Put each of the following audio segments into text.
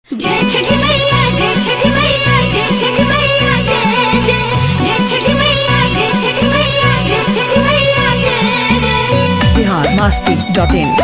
जय छठी मैया जय छठी मैया जय छठी मैया जय जय जय छठी मैया जय छठी मैया जय छठी मैया जय जय बिहार मस्ती डॉट इन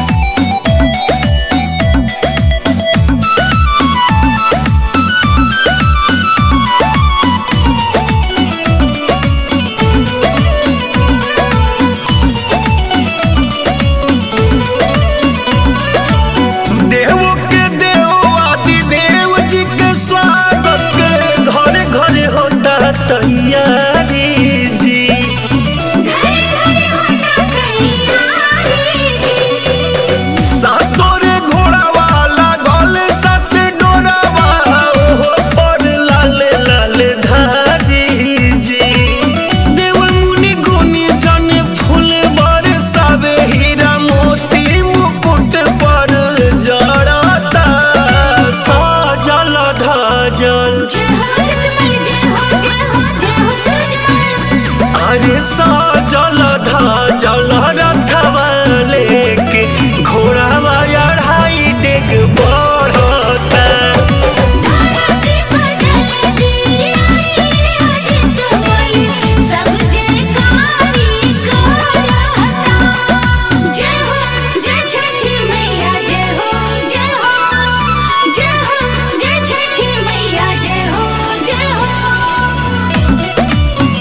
देव के देव आदि देव जी के स्वागत के घरे घरे होता तैयारी जी घरे घरे होता तैयारी सातोरे घोड़ा वाला गल सात डोरावा ओहो पर लाले लाले धारी जी देव मुनि गुनी जन फूल बरसावे हीरा मोती मुकुट पर जड़ता सजल धजल जय हो रतमल जय हो जय हो जय हो सूरजमल अरे सजल धजल रथवा लेके घोड़ावा अढ़ाई डेग बढ़ता धरती बदल दी आई आदित बोली सब जयकारी करता जय हो जय छठी मैया जय हो जय हो जय हो जय छठी मैया जय हो जय हो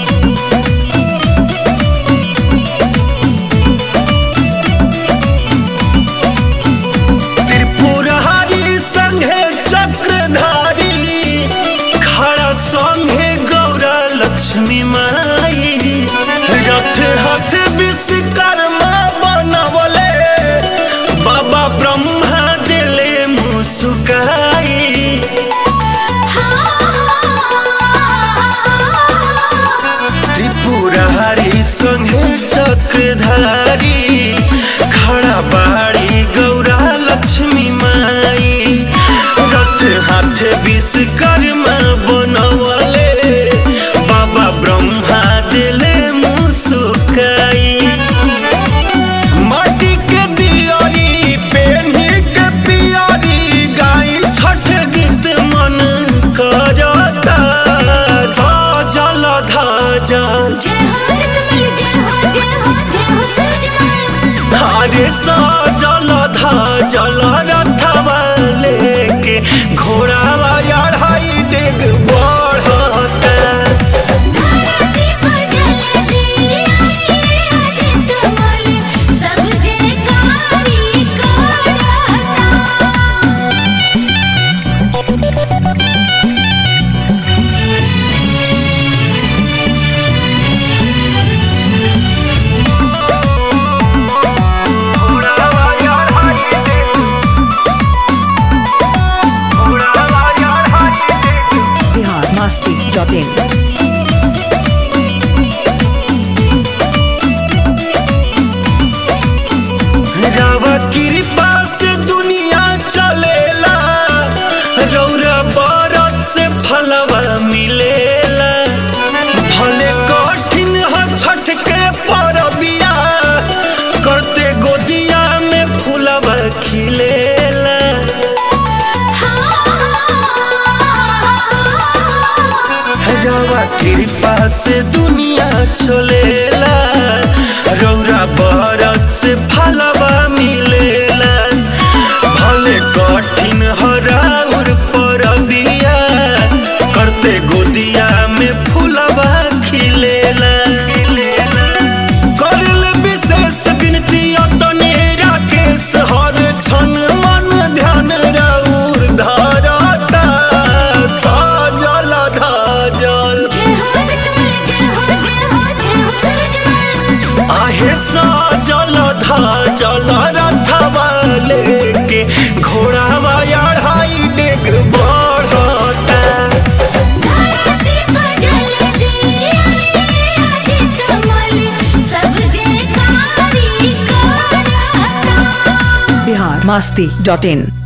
त्रिपुरहारी संघे चक्रधारी खड़ा संघे गौरा लक्ष्मी माई रथ हथ विश्वकर्मा बनवले बाबा ब्रह्मा दिले मुस्काई त्रिपुरहारी संघे चक्रधारी खड़ा बाड़ी गौरा लक्ष्मी माई रथ हाथ विश्वकर्मा बनवले बाबा ब्रह्मा दिले मुस्काई माटी के दियारी पेन्ही के पियारी गाई छठ गीत मन करता जल धजल जय हो रतमल जय हो जय हो जय हो सूरजमल अरे सजल धजल रथवा लेके घोड़ावा अढ़ाई डेग बढ़ता धरती बदल दी आई आदित बोली सब जयकारी करता बिहार मस्ती डॉट इन रवा कृपा से दुनिया चलेला रौरा बरत से फलवा मिलेला भले कठिन ह छठ के परबिया करते गोदिया में फूलवा खिलेला रवा कृपा से दुनिया चलेला रौरा बरत से फलवा मिलेला भले कठिन हराउर परबिया करते गोदिया में फूलवा खिलेला करल विशेष विनती अतने राकेश हर क्षण मन ध्यान राउर धरता सजल धजल जय हो रतमल जय हो जय हो जय हो सूरजमल आहे सजल धजल रथवा लेके घोड़ावा अढ़ाई डेग बढ़ता धरती बदल दी आई आदित बोली सब जयकारी करता बिहार मस्ती डॉट इन